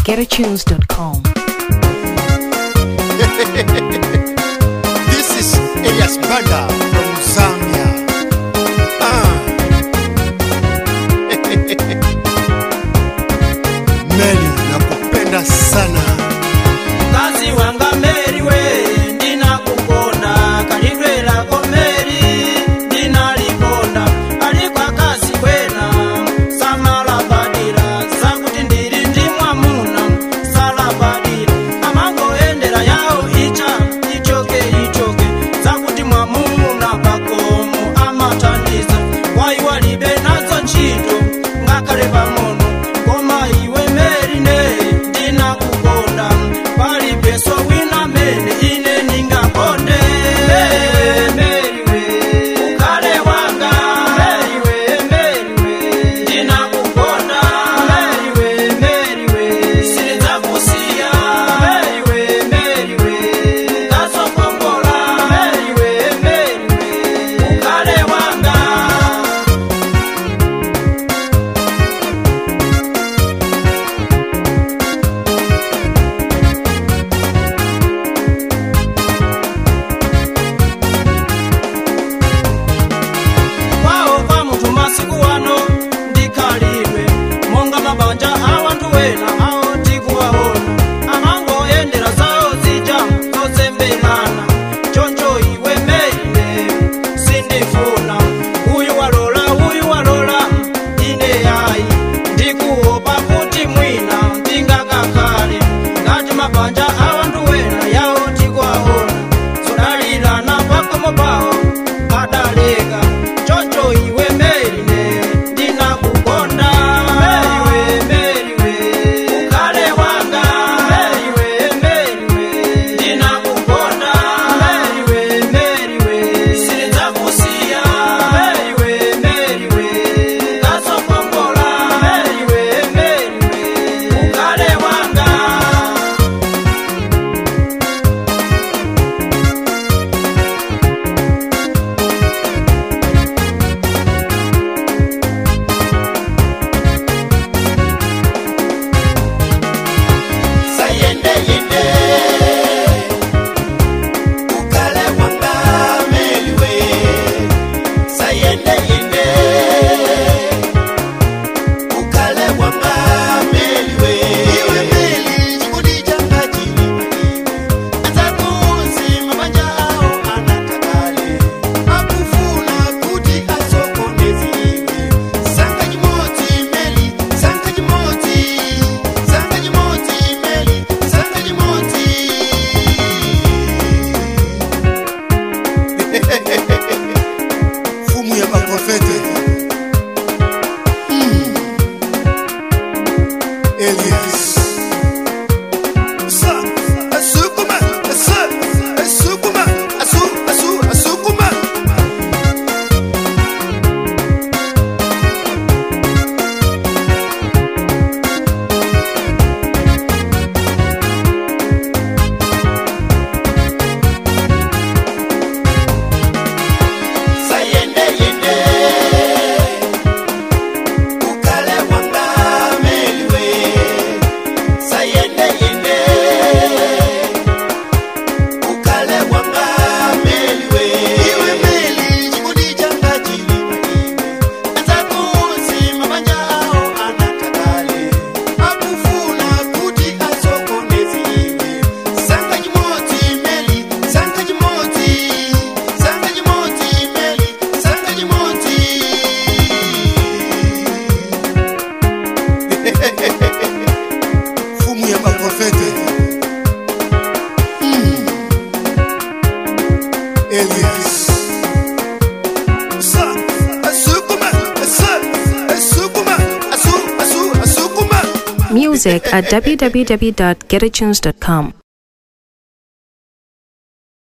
www.getatunes.com. This is Elias Banda from Zambia. Ah. Meli, nakupenda sana. kazi wanga meri we ndinakukonda kalidwe lako meri ndinalikonda alikwa kazi kwena samalabadira sakuti ndili ndi mwamuna salabadira amangoendera yawo icha ichoke ichoke sakuti mwamuna pakomo amatandiza waiwalibe nazo ntchito ngakhale pang'ono koma iwe meri ne ndinakukonda palibeso wina mene ine ningakonde meriwe ukhale wanga meriwe meriwe ndinakukonda meriwe meriwe silidzakusiya meriwe meriwe ngasokongola meriwe meriwe ukhale wanga kwawo kwa munthu masiku wano ndikhalidwe monga mabanja a wanthu wena awo tikuwaona amangoyendera zawo zija zozemberana choncho iwe meine sindifuna uyu walola uyu walola ine yayi ndikuopa kuti mwina ndingakakhale ngati mabanja a wanthu wena yawo tikuwaona zodalirana pakomo pawo adaleka choncho iwe merine ndinakukonda meriwe meriwe ukhale wanga meriwe meriwe ndinakukonda meriwe meriwe silidzakusiya meriwe meriwe ngasokongola meriwe meriwe ukhale wanga Sayende yende. Ukale wanga meliwe. Sayende yende. Ukale wanga meliwe. Iwe meli chikudi changa chiliwe. Atakuzi mabanja ao anatakale. Akufuna kuti asokoneziwe. Sanga chimodzi meli, sanga chimodzi. Sanga chimodzi meli, sanga chimodzi. Fumu ya maprofete. Mm. Elias. Sa, asukuma, asa, asukuma, asu, asu, asukuma. Sayende yende. Ukale wanga meliwe. Sayende yende. Ukale wanga meliwe. Iwe meli chikudi changa chiliwe. Atakuzi mabanja ao anatakale. Akufuna kuti asokoneziwe. Sanga chimodzi meli, sanga chimodzi. Sanga chimodzi meli, sanga chimodzi. Fumu ya maprofete. Mm. Elias. Sa, asukuma, asa, asukuma, asu, asu, asukuma. Music at www.getatunes.com.